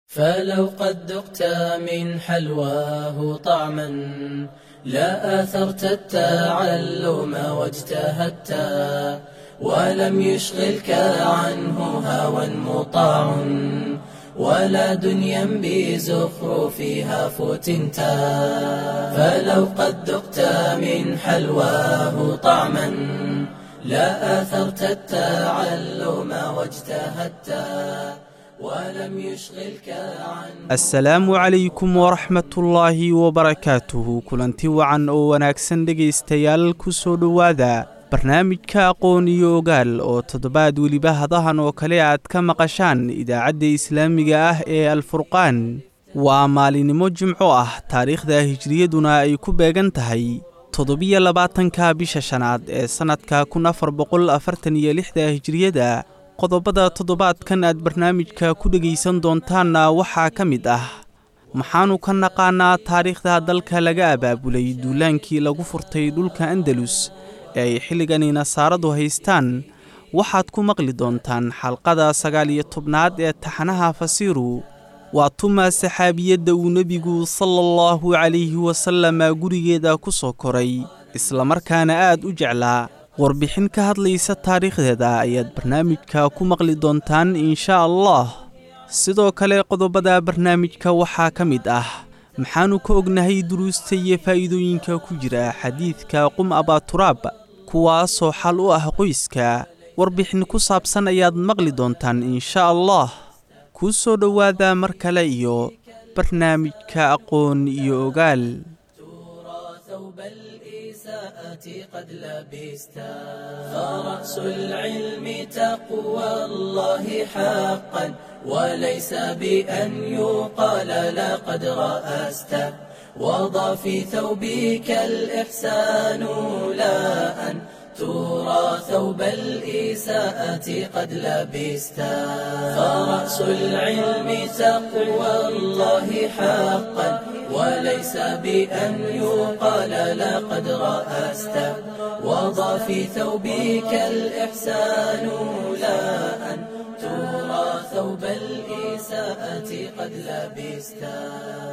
فلو قد ذقت من حلواه طعما لا آثرت التعلم واجتهدت ولم يشغلك عنه هوى مطاع ولا دنيا بزخرفها فتنت فلو قد ذقت من حلواه طعما لا آثرت التعلم واجتهدت ولم يشغلك عنه asalaamu calaykum waraxmatullaahi wabarakaatuhu kulanti wacan oo wanaagsan dhegaystayaal ku soo dhowaada barnaamijka aqoon iyo ogaal oo toddobaad weliba hadahan oo kale aad ka maqashaan idaacadda islaamiga ah ee alfurqaan waa maalinimo jimco ah taariikhda hijriyaduna ay ku beegan tahay toddobiyo labaatanka bisha shanaad ee sannadka kun afar boqol afartan iyo lixda hijriyada qodobada toddobaadkan aad barnaamijka ku dhegaysan doontaanna waxaa ka mid ah maxaannu ka naqaanaa taariikhda dalka laga abaabulay duulaankii lagu furtay dhulka andalus ee ay xilligani nasaaradu haystaan waxaad ku maqli doontaan xalqada sagaal iyo tobnaad ee taxanaha fasiiru waa tuma saxaabiyadda uu nebigu sala allahu calayhi wasalama gurigeeda ku soo koray islamarkaana aad u jeclaa warbixin ka hadlaysa taariikhdeeda ayaad barnaamijka ku maqli doontaan inshaa allah sidoo kale qodobada barnaamijka waxaa ka mid ah maxaannu ka ognahay duruusta iyo faa'iidooyinka ku jira xadiidka qum abaaturaab kuwaasoo xal u ah qoyska warbixin ku saabsan ayaad maqli doontaan inshaa allah kuu soo dhowaada mar kale iyo barnaamijka aqoon iyo ogaal ثوب الإساءة قد لبستا فرأس العلم تقوى الله حقا وليس بأن يقال لقد رأست وضع في ثوبك الإحسان لا أن ترى ثوب الإساءة قد لبستا فرأس العلم تقوى الله حقا وليس بأن يقال لقد رأست وضع في ثوبك الإحسان لا أن ترى ثوب الإساءة قد لبستا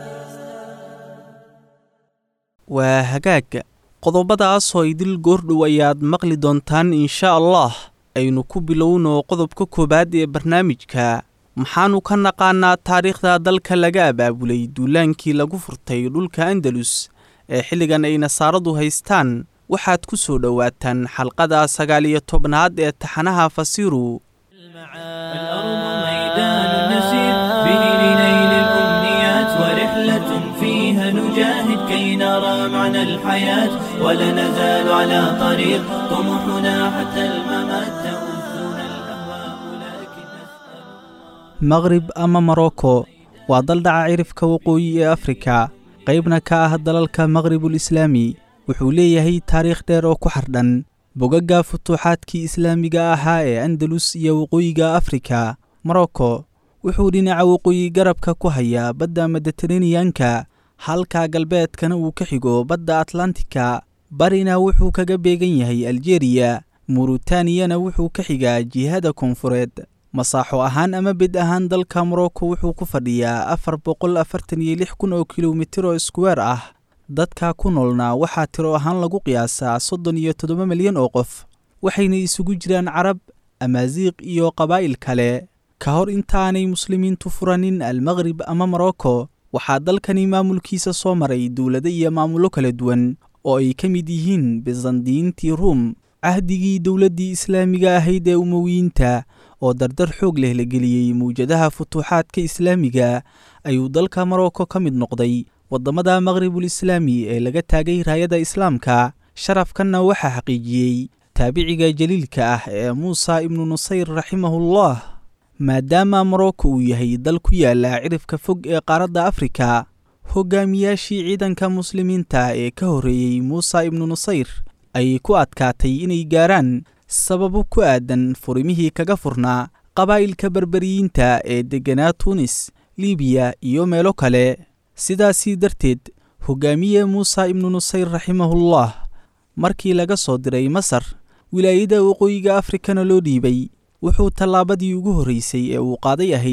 waa hagaag qodobadaasoo idil goordhow ayaad maqli doontaan inshaa allah aynu ku bilowno qodobka koowaad ee barnaamijka maxaannu ka naqaanaa taariikhda dalka laga abaabulay duulaankii lagu furtay dhulka andalus ee xilligan ay nasaaradu haystaan waxaad ku soo dhowaataan xalqada sagaal iyo tobnaad ee taxanaha fasiiru الأرض ميدان نسير به لنيل الأمنيات ورحلة فيها نجاهد كي نرى معنى الحياة ولا نزال على طريق طموحنا حتى الممات تؤذنا الأهواء لكن نسأل maqrib ama morocco waa dal dhaca cirifka waqooyi ee afrika qaybna ka ah dalalka maqribul islaami wuxuu leeyahay taariikh dheer oo ku xardhan bogagga futuuxaadkii islaamiga ahaa ee andalus iyo waqooyiga afrika morocco wuxuu dhinaca waqooyi garabka ku hayaa badda mediteraneyanka halka galbeedkana uu ka xigo badda atlantika barina wuxuu kaga beegan yahay aljeriya murutaniyana wuxuu ka xigaa jihada koonfureed masaaxo ahaan ama bed ahaan dalka morocco wuxuu ku fadhiyaa afar boqol afartan iyo lix kun oo kilomitir oo iskuweer ah dadka ku noolna waxaa tiro ahaan lagu qiyaasaa soddon iyo toddoba milyan oo qof waxayna isugu jiraan carab amaasiiq iyo qabaa'il kale ka hor intaanay muslimiintu furanin almaqrib ama morocco waxaa dalkani maamulkiisa soo maray dowlado iyo maamullo kala duwan oo ay ka mid yihiin bisandiyiintii ruum cahdigii dowladdii islaamiga ahayd ee umowiyiinta oo dardar xoog leh la geliyey mawjadaha futuuxaadka islaamiga ayuu dalka morocco ka mid noqday waddamada maqribul islaami ee laga taagay raayada islaamka sharafkanna waxaa xaqiijiyey taabiciga jaliilka ah ee muusa ibnu nusayr raximahullah maadaama morocco uu yahay dal ku yaala cirifka fog ee qaaradda afrika hogaamiyaashii ciidanka muslimiinta ee ka horreeyey muusa ibnu nusayr ayay ku adkaatay inay gaaraan sababo ku aadan furimihii kaga furnaa qabaa'ilka berberiyiinta ee degganaa tuunis libiya iyo meelo kale sidaasii darteed hogaamiye muusa ibnu nusayr raximahullah markii laga soo diray masar wilaayada waqooyiga afrikana loo dhiibay wuxuu tallaabadii ugu horraysay ee uu qaaday ahayd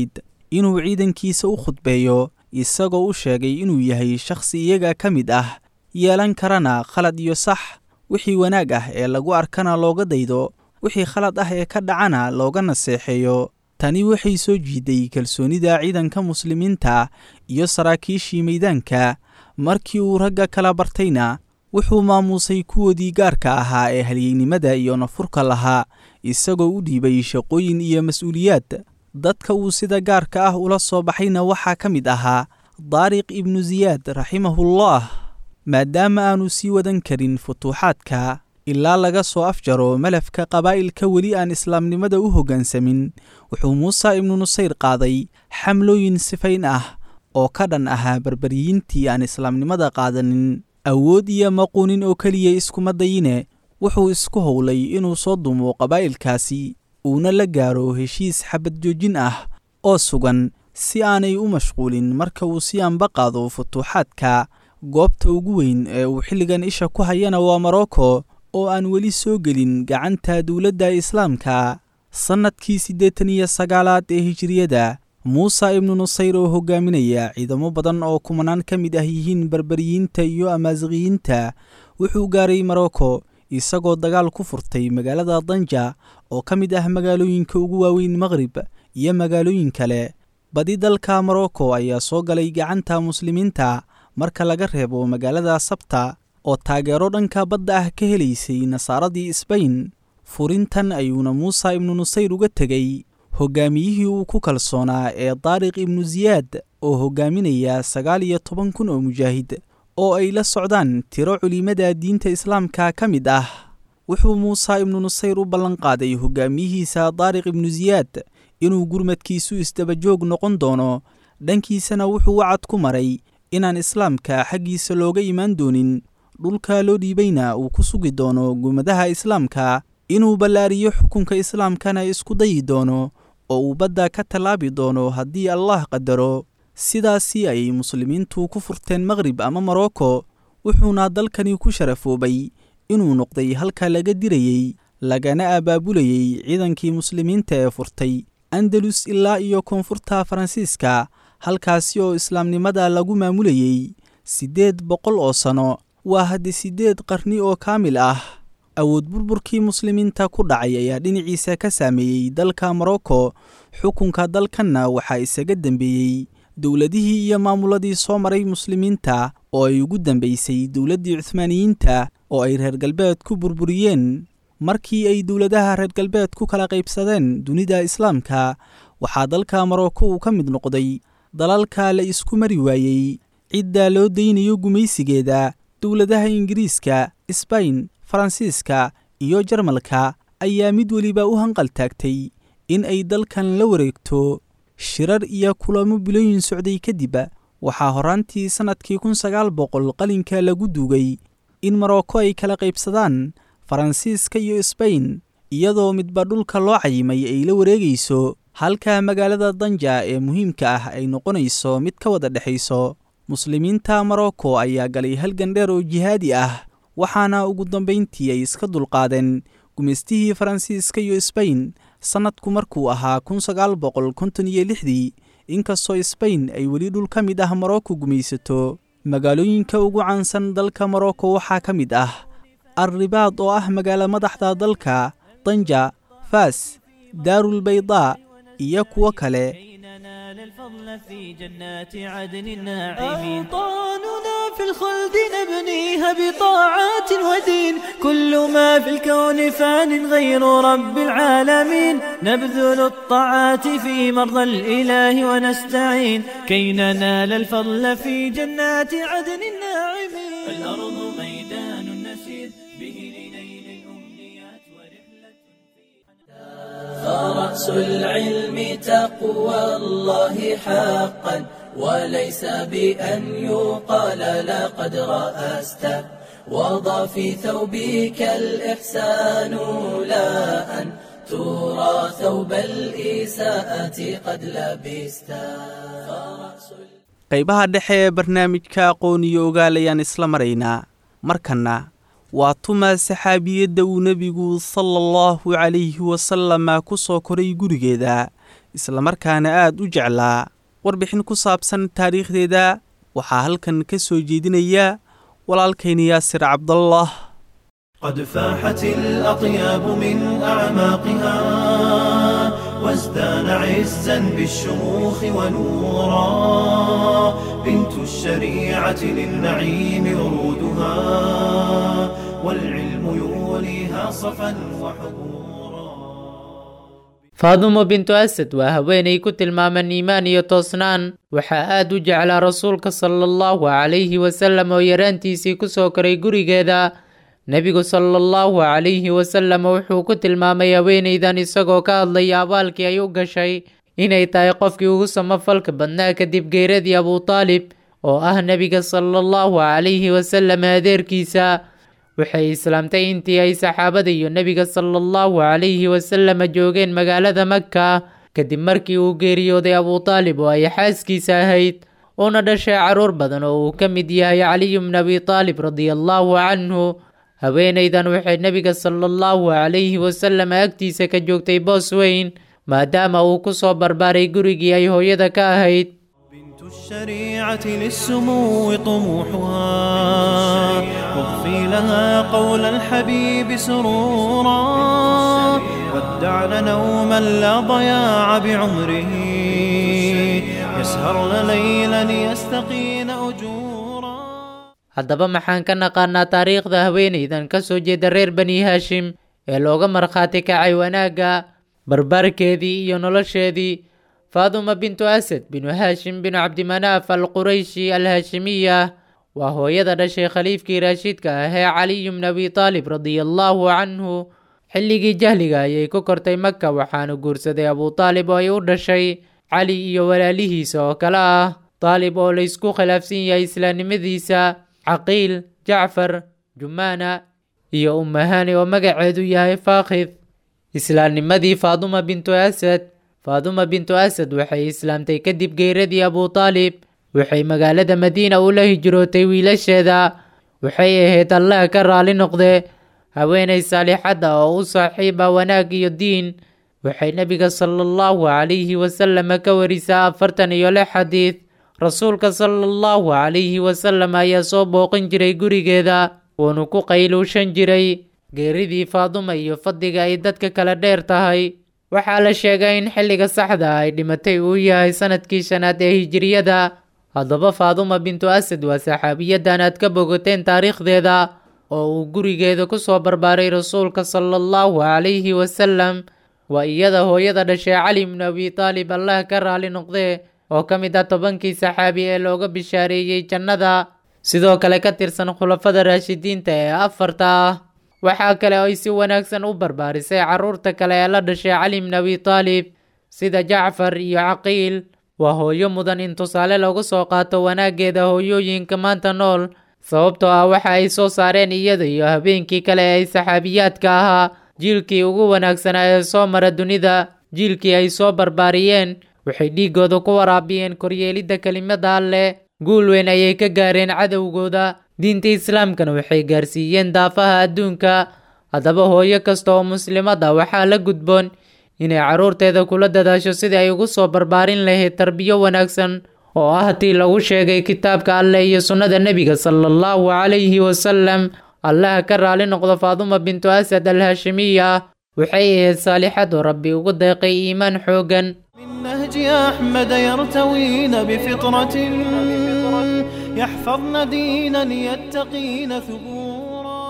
inuu ciidankiisa u khudbeeyo isagoo u sheegay inuu yahay shakhsi iyaga ka mid ah yeelan karana khalad iyo sax wixii wanaag ah ee lagu arkana looga daydo wixii khalad ah ee ka dhacana looga naseexeeyo tani waxay soo jiiday kalsoonida ciidanka muslimiinta iyo saraakiishii meydaanka markii uu ragga kala bartayna wuxuu maamuusay kuwoodii gaarka ahaa ee halyeynimada iyo nafurka lahaa isagoo u dhiibay shaqooyin iyo mas-uuliyaad dadka uu sida gaarka ah ula soo baxayna waxaa ka mid ahaa daariq ibnu siyaad raximahullah maadaama aanu sii wadan karin futuuxaadka ilaa laga soo afjaro malafka qabaa'ilka weli aan islaamnimada u hoggaansamin wuxuu muuse ibnu nusayr qaaday xamlooyin sifayn ah oo ka dhan ahaa barbaryiintii aan islaamnimada qaadanin awood iyo maquunin oo keliya iskuma dayine wuxuu isku howlay inuu soo dumo qabaa'ilkaasi uuna la gaaro heshiis xabad joojin ah oo sugan si aanay u mashquulin marka uu si anba qaado futuuxaadka goobta ugu weyn ee uu xilligan isha ku hayana waa morocco oo aan weli soo gelin gacanta dowladda islaamka sannadkii siddeetan iyo sagaalaad ee hijiriyada muuse ibnu nusayr oo hogaaminaya ciidamo badan oo kumanaan ka mid ah yihiin barbaryiinta iyo amaasiqiyiinta wuxuu gaaray morocco isagoo dagaal ku furtay magaalada danja oo ka mid ah magaalooyinka ugu waaweyn maqrib iyo magaalooyin kale badi dalka morocco ayaa soo galay gacanta muslimiinta marka laga reebo magaalada sabta oo taageero dhanka badda ah ka helaysay nasaaradii sbain furintan ayuuna muuse ibnu nusayr uga tegey hoggaamiyihii uu ku kalsoonaa ee daariq ibnu siyaad oo hoggaaminaya sagaal iyo toban kun oo mujaahid oo ay la socdaan tiro culimada diinta islaamka ka mid ah wuxuu muuse ibnu nusayr u ballanqaaday hoggaamiyihiisa daariq ibnu siyaad inuu gurmadkiisu isdabajoog noqon doono dhankiisana wuxuu wacad ku maray inaan islaamka xaggiisa looga imaan doonin dhulka loo dhiibayna uu ku sugi doono gumadaha islaamka inuu ballaariyo xukunka islaamkana isku dayi doono oo uu badda ka tallaabi doono haddii allah qadaro sidaasi ayay muslimiintu ku furteen maqrib ama morocco wuxuuna dalkani ku sharafoobay inuu noqday halka laga dirayey lagana abaabulayey ciidankii muslimiinta ee furtay andalus ilaa iyo koonfurta faransiiska halkaasi oo islaamnimada lagu maamulayey siddeed boqol oo sanno waa haddi siddeed qarni oo kaamil ah awood burburkii muslimiinta ku dhacay ayaa dhinaciisa ka saameeyey dalka morocco xukunka dalkanna waxaa isaga dembeeyey dowladihii iyo maamuladii soo maray muslimiinta oo ay ugu dambaysay dowladdii cuhmaaniyiinta oo ay reer galbeed ku burburiyeen markii ay dowladaha reer galbeed ku kala qaybsadeen dunida islaamka waxaa dalka morocco uu ka mid noqday dalalka la isku mari waayey cidda loo daynayo gumaysigeeda dowladaha ingiriiska sbain faransiiska iyo jarmalka ayaa mid weliba u hanqal taagtay in ay dalkan la wareegto shirar iyo kulamo bilooyin socday kadib waxaa horaantii sannadkii kun sagaal boqol qalinka lagu duugay in morocco ay kala qaybsadaan faransiiska iyo sbain iyadoo midba dhulka loo cayimay ay la wareegayso halka magaalada danja ee muhiimka ah ay noqonayso mid ka wada dhexayso muslimiinta morocco ayaa galay halgan dheer oo jihaadi ah waxaana ugu dambayntii ay iska dulqaadeen gumaystihii faransiiska iyo sbain sannadku markuu ahaa kun sagaal boqol konton iyo lixdii inkastoo sbain ay weli dhul ka mid ah morocco gumaysato magaalooyinka ugu caansan dalka morocco waxaa ka mid ah alribaad oo ah magaalo madaxda dalka danja faas daarulbaydaa iyo kuwo kale ننال الفضل في جنات عدن الناعمين أوطاننا في الخلد نبنيها بطاعات ودين كل ما في الكون فان غير رب العالمين نبذل الطاعات في مرضى الإله ونستعين كي ننال الفضل في جنات عدن الناعمين الأرض ميدان نسير به لنيل الأمنيات ورحلة فرأس العلم تقوى الله حقا وليس بأن يقال لقد رأست وضع في ثوبك الإحسان لا أن ترى ثوب الإساءة قد لبست فرأس qaybaha dhexe ee barnaamijka aqoon iyo ogaalayaan isla maraynaa markanna waa tuma saxaabiyadda uu nebigu sala allahu calayhi wasalama ku soo koray gurigeeda islamarkaana aad u jeclaa warbixin ku saabsan taariikhdeeda waxaa halkan ka soo jeedinaya walaalkayna yaasir cabdallah قد فاحت الأطياب من أعماقها وازدان عزا بالشموخ ونورا بنت الشريعة للنعيم ورودها والعلم يوليها صفا وحبورا faadumo bintu asad waa haweenay ku tilmaaman iimaan iyo toosnaan waxaa aad u jeclaa rasuulka sala allahu calayhi wasallam oo yaraantiisii ku soo koray gurigeeda nebigu sala allahu calayhi wasallam wuxuu ku tilmaamay haweenaydan isagoo ka hadlaya abaalkii ay u gashay inay tahay qofkii ugu samafalka badnaa kadib geeradii abutaalib oo ah nebiga sala allahu calayhi wasallam adeerkiisa waxay islaamtay intii ay saxaabada iyo nebiga sala allahu calayhi wasallam joogeen magaalada maka kadib markii uu geeriyooday abutaalib oo ay xaaskiisa ahayd una dhashay caruur badan oo uu ka mid yahay caliyu bn abi taalib radia allahu canhu haweenaydan waxay nebiga sala allahu calayhi wasallam agtiisa ka joogtay boos weyn maadaama uu ku soo barbaaray gurigii ay hooyada ka ahayd بنت الشريعة للسمو طموحها واضفي لها قول الحبيب سرورا ودعن نوما لا ضياع بعمره يسهرن ليلا يستقين أجورا haddaba maxaan ka naqaanaa taariikhda haweenaydan ka soo jeeda reer bani haashim ee looga markhaati kacay wanaagga barbaarkeedii iyo nolosheedii faaduma bintu asad binu haashim binu cabdimanaaf al qurayshi al haashimiya waa hooyada dhashay khaliifkii raashiidka ah ee caliyu bn abi taalib radia allahu canhu xilligii jahliga ayay ku kortay maka waxaana guursaday abutaalib oo ay u dhashay cali iyo walaalihiisa oo kale ah taalib oo laysku khilaafsan yahay islaamnimadiisa caqiil jacfar jumaana iyo umahani oo magaceedu yahay faakhid islaamnimadii faaduma bintu asad faaduma bintu asad waxay islaamtay kadib geeradii abutaalib waxay magaalada madiina ula hijrootay wiilasheeda waxay ahayd allah ka raali noqde haweenay saalixadda oo u saaxiiba wanaag iyo diin waxay nebiga sala allahu calayhi wasallam ka warisaa afartan iyo lix xadiid rasuulka sala allahu calayhi wasallam ayaa soo booqan jiray gurigeeda wuuna ku qayluushan jiray geeridii faaduma iyo fadliga ay dadka kala dheer tahay waxaa la sheegay in xilliga saxda ah ay dhimatay uu yahay sanadkii shanaad ee hijiriyada haddaba faaduma bintu asad waa saxaabiyadan aad ka bogateen taariikhdeeda oo uu gurigeeda ku soo barbaaray rasuulka sala allahu calayhi wasallam waa iyada hooyada dhashay cali bnu abi taalib allah ka raali noqdee oo ka mid ah tobankii saxaabi ee looga bishaareeyey jannada sidoo kale ka tirsan khulafada raashidiinta ee afarta ah waxaa kale ay si wanaagsan u barbaarisay carruurta kale ee la dhashay cali bn abi taalib sida jacfar iyo caqiil waa hooyo mudan in tusaale lagu soo qaato wanaaggeeda hooyooyinka maanta nool sababtoo ah waxa ay soo saareen iyada iyo habeenkii kale ee saxaabiyaadka ahaa jiilkii ugu wanaagsanaa ee soo mara dunida jiilkii ay soo barbaariyeen waxay dhiiggooda ku waraabiyeen koryeelidda kelimada alleh guul weyn ayay ka gaareen cadowgooda diinta islaamkana waxay gaarsiiyeen daafaha adduunka haddaba hooyo kasta oo muslimada waxaa la gudboon inay carruurteeda kula dadaasho sidii ay ugu soo barbaarin lahayd tarbiyo wanaagsan oo ah tii lagu sheegay kitaabka alleh iyo sunnada nebiga sala allahu calayhi wasalam allaha ka raali noqdo faaduma bintu asad al haashimiya waxay ahayd saalixad oo rabbi ugu deeqay iimaan xooggan من نهج أحمد يرتوين بفطرة يحفظن دينا يتقين ثبورا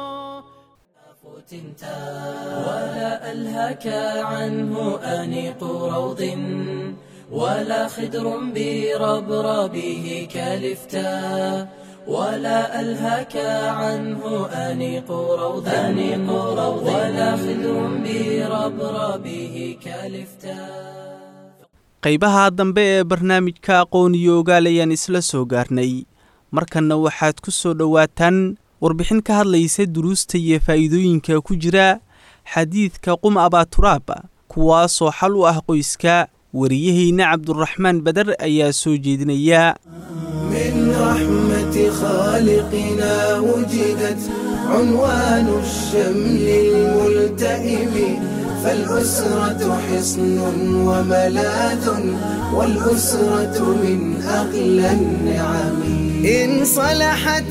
فتنتا ولا ألهك عنه أنيق روض ولا خدر بربربه كالفتا ولا ألهك عنه أنيق روض أنيق روض ولا خدر بربربه كالفتا qaybaha dambe ee barnaamijka aqoon iyo ogaal ayaan isla soo gaarnay markanna waxaad ku soo dhowaataan warbixin ka hadlaysa duruusta iyo faa'iidooyinka ku jira xadiidka qum abaaturaab kuwaasoo xal u ah qoyska wariyaheyna cabduraxmaan badar ayaa soo jeedinaya من رحمة خالقنا وجدت عنوان الشمل الملتئم فالأسرة حصن وملاذ والأسرة من أغلى النعم إن صلحت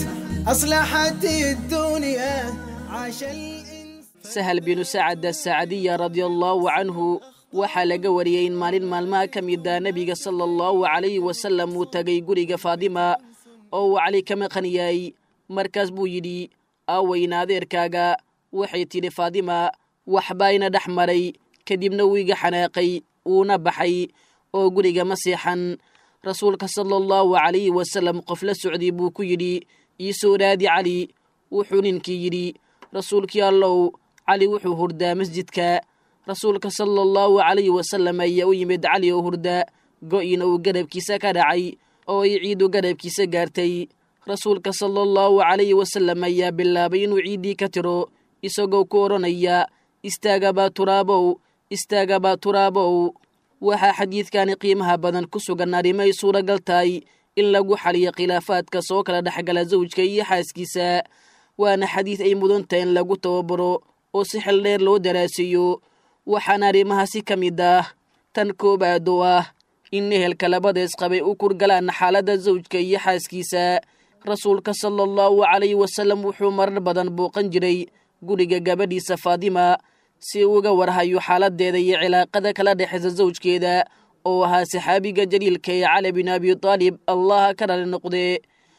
أصلحت الدنيا عاش الإنسان sahal binu sacad asacadiya radiallaahu canhu waxaa laga wariyey in maalin maalmaha ka mida nebiga sala allahu calayhi wasalam uu tagay guriga faadima oo uu cali ka maqan yahay markaas buu yidhi aaweyna adeerkaaga waxay tidhi faadima waxbaa ina dhex maray kadibna wuu iga xanaaqay wuuna baxay oo guriga ma seexan rasuulka sala allahu calayhi wasalam qof la socday buu ku yidhi ii soo raadi cali wuxuu ninkii yidhi rasuulkii allow cali wuxuu hurdaa masjidka rasuulka sala allahu calayhi wasalam ayaa u yimid cali oo hurda go'ina uu garabkiisa ka dhacay oo ay ciidu garabkiisa gaartay rasuulka sala allahu calayhi wasalam ayaa bilaabay inuu ciiddii ka tiro isagoo ku odhanaya istaagabaa turaabow istaagabaa turaabow waxaa xadiidkani qiimaha badan ku sugan arrimo ay suuragal tahay in lagu xaliyo khilaafaadka soo kala dhexgala sawjka iyo xaaskiisa waana xadiid ay mudan tahay in lagu tababaro oo si xil dheer loo daraasiiyo waxaana arrimahaasi ka mid ah tan koowaad oo ah in ehelka labada isqabay u kurgalaan xaaladda sawjka iyo xaaskiisa rasuulka sala allahu calayhi wasalam wuxuu marar badan booqan jiray guriga gabadhiisa faadima si uu uga warhayo xaaladeeda iyo cilaaqada kala dhexaysa sawjkeeda oo ahaa saxaabiga jaliilka ee cali bin abi taalib allaha ka dhali noqdee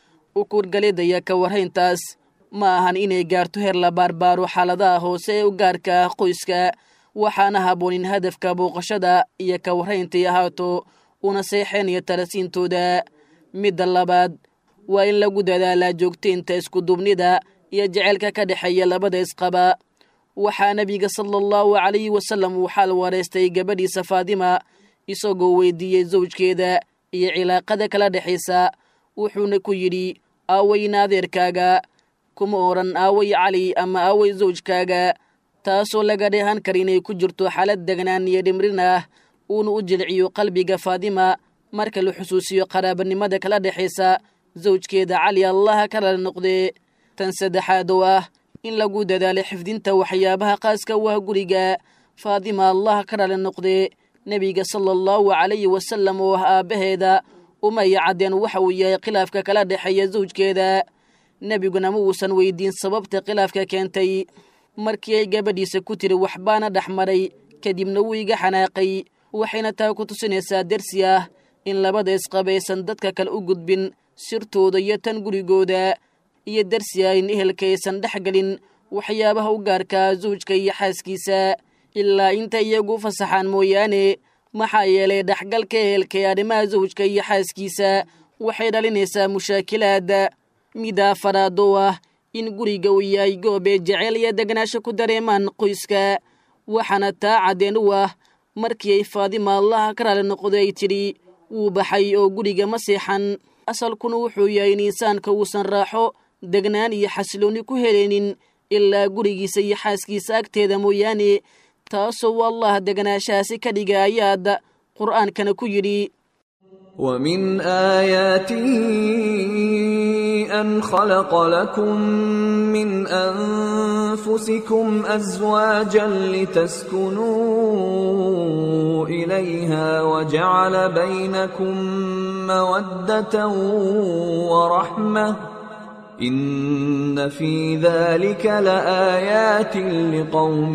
u kurgalidaya ka warhayntaas ma ahan inay gaarto heer la baarbaaro xaaladaha hoose ee u gaarka ah qoyska waxaana habboon in hadafka booqashada iyo ka warrayntay ahaato una seexeenaya talasiintooda midda labaad waa in lagu dadaalaa joogtaynta iskuduubnida iyo jecelka ka dhexeeya labada isqaba waxaa nebiga sala allahu calayhi wasalam uu xaal wareystay gabadhiisa faadima isagoo weydiiyey sawjkeeda iyo cilaaqada kala dhexaysa wuxuuna ku yidhi aaweyna adeerkaaga kuma odhan aaway cali ama aaway sawjkaaga taasoo laga dheehan kara inay ku jirto xaalad degnaan iyo dhimrin ah uuna u jilciyo qalbiga faadima marka la xusuusiyo qaraabanimada kala dhexaysa sawjkeeda cali allaha ka lala noqdee tan saddexaad oo ah in lagu dadaalo xifdinta waxyaabaha qaaska u ah guriga faadima allaha ka lala noqdee nebiga sala allahu calayhi wasalam oo ah aabbaheeda umaya caddeen waxa uu yahay khilaafka kala dhexeeya sawjkeeda nebiguna ma uusan weydiin sababta khilaafka keentay markii ay gabadhiisa ku tiri waxbaana dhex maray kadibna wuu iga xanaaqay waxayna taa ku tusinaysaa dersi ah in labada isqabaysan dadka kale u gudbin sirtooda iyo tan gurigooda iyo dersi ah in ehelka aysan dhex gelin waxyaabaha u gaarkaa sawjka iyo xaaskiisa ilaa inta iyagu fasaxaan mooyaane maxaa yeelay dhexgalka ehelka ee arrimaha sawjka iyo xaaskiisa waxay dhalinaysaa mushaakilaad mida afaraad oo ah in guriga uu yahay goobee jeceyl iyo degnaasho ku dareemaan qoyska waxaana taa caddeen u ah markii ay faadima allaha ka raali noqday ay tidhi wuu baxay oo guriga ma seexan asalkuna wuxuu yahay in insaanka uusan raaxo degnaan iyo xasiloonni ku helaynin ilaa gurigiisa iyo xaaskiisa agteeda mooyaane taasoo u allah degnaashahaasi ka dhiga ayaad qur'aankana ku yidhi ومن آياته أن خلق لكم من أنفسكم أزواجا لتسكنوا إليها وجعل بينكم مودة ورحمة إن في ذلك لآيات لقوم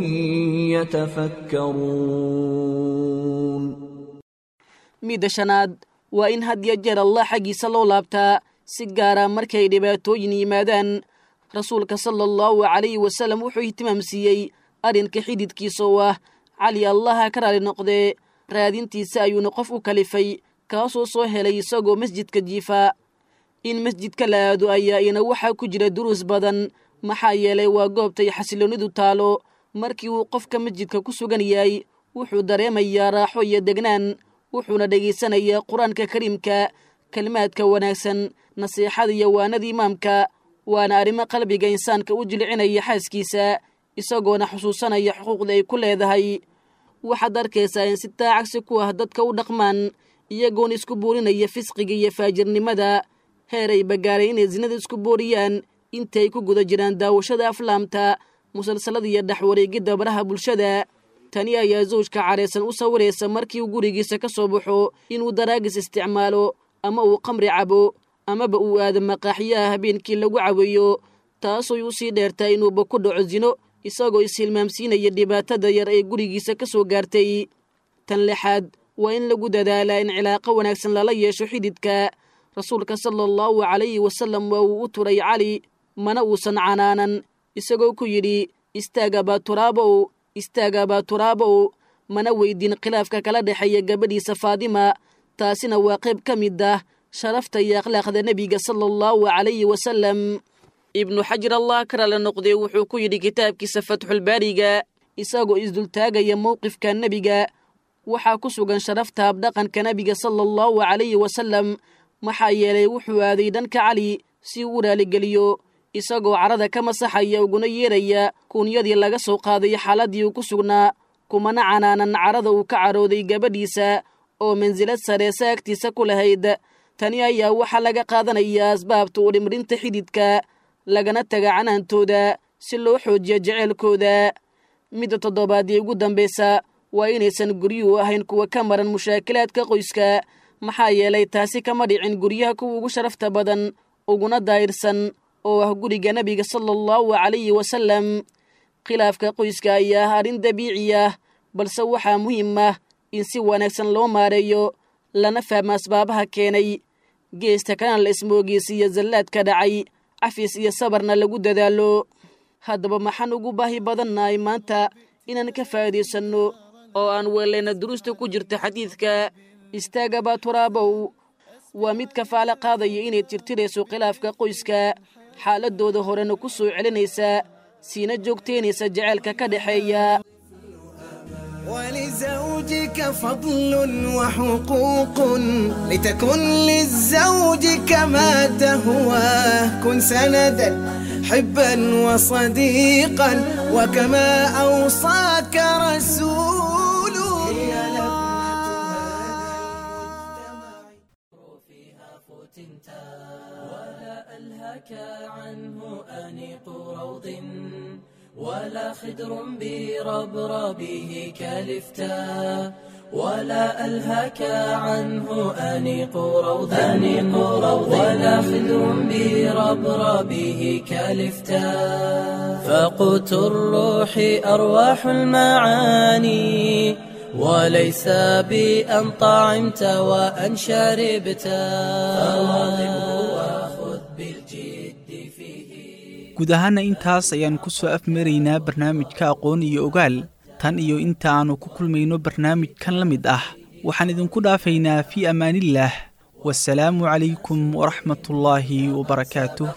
يتفكرون midda shanaad waa in had iyo jeer allah xaggiisa loo laabtaa si gaara markay dhibaatooyin yimaadaan rasuulka sala allahu calayhi wasalam wuxuu ihtimaamsiiyey arrinka xididkiisa oo ah cali allaha ka raali noqdee raadintiisa ayuuna qof u kalifay kaasoo soo helay isagoo masjidka jiifa in masjidka la aado ayaa ina waxaa ku jira duruus badan maxaa yeelay waa goobtay xasiloonidu taalo markii uu qofka masjidka ku sugan yahay wuxuu dareemayaa raaxo iyo degnaan wuxuuna dhegaysanayaa qur-aanka kariimka kelimaadka wanaagsan nasiixada iyo waanada imaamka waana arrimo qalbiga insaanka u jilcinaya xaaskiisa isagoona xusuusanaya xuquuqda ay ku leedahay waxaad arkaysaa in si taacagsi ku ah dadka u dhaqmaan iyagoona isku boorinaya fisqiga iyo faajirnimada heer ay bagaaray inay sinada isku booriyaan inta ay ku guda jiraan daawashada aflaamta musalsalada iyo dhexwareegidda baraha bulshada tani ayaa zawjka caraysan u sawiraysa markii uu gurigiisa ka soo baxo inuu daraagis isticmaalo ama uu qamri cabo amaba uu aado maqaaxyaha habeenkii lagu caweeyo taasooy u sii dheertaa inuuba ku dhaco sino isagoo ishilmaamsiinaya dhibaatada yar ee gurigiisa ka soo gaartay tan lixaad waa in lagu dadaalaa in cilaaqo wanaagsan lala yeesho xididka rasuulka sala allahu calayhi wasallam waa uu u turay cali mana uusan canaanan isagoo ku yidhi istaagabaa turaabow istaagabaa turaabow mana weydin khilaafka kala dhexeeya gabadhiisa faadima taasina waa qayb ka mid ah sharafta iyo akhlaaqda nebiga sala allahu calayhi wasallam ibnu xajar allah karala noqday wuxuu ku yidhi kitaabkiisa fatxulbaariga isagoo isdultaagaya mowqifka nebiga waxaa ku sugan sharafta habdhaqanka nebiga sala allahu calayhi wasallam maxaa yeelay wuxuu aaday dhanka cali si uu u raaligeliyo isagoo carada ka masaxaya uguna yeeraya kuunyadii laga soo qaaday xaaladdii uu ku sugnaa kumana canaanan carada uu ka carooday gabadhiisa oo mansilad sare saagtiisa ku lahayd tani ayaa waxaa laga qaadanayaa asbaabta u dhimrinta xididka lagana taga canaantooda si loo xoojiyo jeceelkooda midda toddobaad ee ugu dambaysa waa inaysan guryuhu ahayn kuwa ka maran mushaakilaadka qoyska maxaa yeelay taasi kama dhicin guryaha kuwa ugu sharafta badan uguna daayirsan oo ah guriga nebiga sala allahu calayhi wasallam khilaafka qoyska ayaa ah arrin dabiici ah balse waxaa muhiim ah in si wanaagsan loo maareeyo lana fahmo asbaabaha keenay geesta kana la ismoogeysiiyo zallaadka dhacay cafis iyo sabarna lagu dadaalo haddaba maxaan ugu baahi badannahay maanta inaan ka faa'iidaysanno oo aan weelayna duruusta ku jirta xadiidka istaagabaa turaabow waa mid kafaale qaadaya inay tirtirayso khilaafka qoyska xaaladooda horena ku soo celinaysa siina joogtaynaysa jaceylka ka dhexeeya ولزوجك فضل وحقوق لتكن للزوج كما تهواه كن سندا حبا وصديقا وكما أوصاك رسول ولا ألهك عنه أنيق روض ولا خدر بربربه كالفتاء ولا ألهك عنه أنيق روض أنيق روض ولا خدر بربربه كالفتاء فقوت الروح أرواح المعاني وليس بأن طعمت وأن شربت فواظبه وخذ بالجد فيه guud ahaana intaas ayaan ku soo afmaraynaa barnaamijka aqoon iyo ogaal tan iyo inta aannu ku kulmayno barnaamijkan la mid ah waxaan idinku dhaafaynaa fii ammaanillaah wasalaamu calaykum waraxmatullaahi wabarakaatuh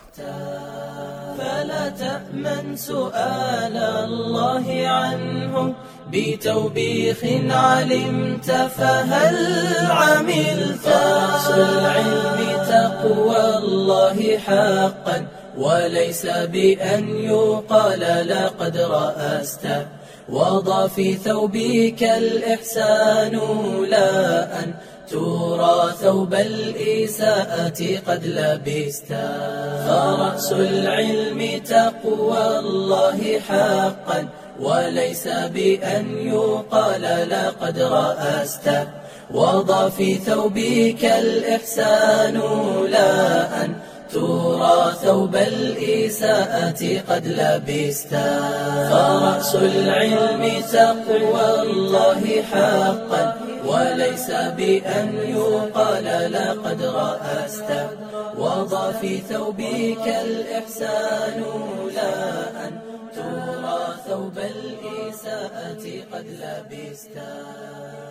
فلا تأمن سؤال الله عنه بتوبيخ علمت فهل عملت رأس العلم تقوى الله حقا وليس بأن يقال لقد رأست وضع في ثوبك الإحسان لا أن ترى ثوب الإساءة قد لبست فرأس العلم تقوى الله حقا وليس بأن يقال لقد رأست وضع في ثوبك الإحسان لا أن ترى ثوب الإساءة قد لبست فرأس العلم تقوى الله حقا وليس بأن يقال لقد رأست وضع في ثوبك الإحسان لا أن ترى ثوب الإساءة قد لبست